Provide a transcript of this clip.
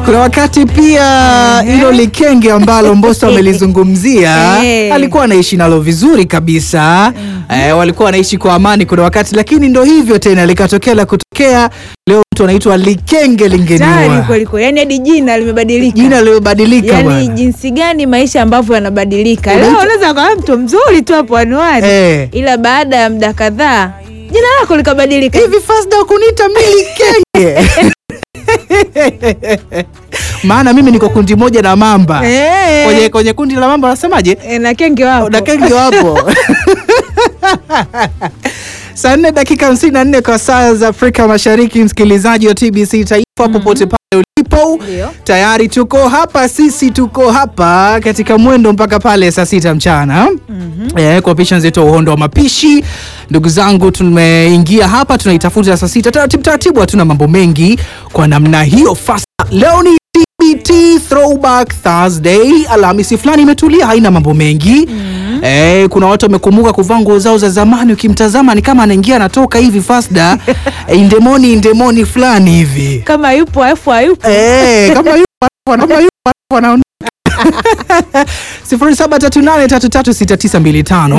Kuna wakati pia hilo likenge ambalo Mbosso amelizungumzia Eh. alikuwa anaishi nalo vizuri kabisa eh, walikuwa wanaishi kwa amani kuna wakati, lakini ndo hivyo tena likatokea la kutokea. Leo mtu anaitwa likenge Tayari lingeniwa, kweli kweli, yani hadi jina limebadilika. jina lilobadilika yani bwana. jinsi gani maisha ambavyo yanabadilika. Unaitwa- Leo unaweza kuwa mtu mzuri tu hapo anuani Eh. ila baada ya muda kadhaa jina lako likabadilika. hivi Fasda kuniita mimi likenge maana mimi niko kundi moja na mamba Eh. kwenye, kwenye kundi la mamba wanasemaje? Eh, na kenge wapo. Dakenge wapo saa nne dakika hamsini na nne kwa saa za Afrika Mashariki. Msikilizaji wa TBC Taifa popote pale ulipo, Ndio. tayari tuko hapa, sisi tuko hapa katika mwendo mpaka pale saa sita mchana eh, kwa picha zetu uhondo wa mapishi. Ndugu zangu, tumeingia hapa tunaitafuta saa sita taratibu taratibu, hatuna mambo mengi kwa namna hiyo. Fasta leo ni TBT Throwback Thursday, Alhamisi fulani imetulia, haina mambo mengi Eh, kuna watu wamekumbuka kuvaa nguo zao za zamani, ukimtazama ni kama anaingia anatoka hivi Fasda eh, indemoni indemoni fulani hivi Kama yupo afu hayupo. eh, kama yupo kama yupo anaondoka 0738336925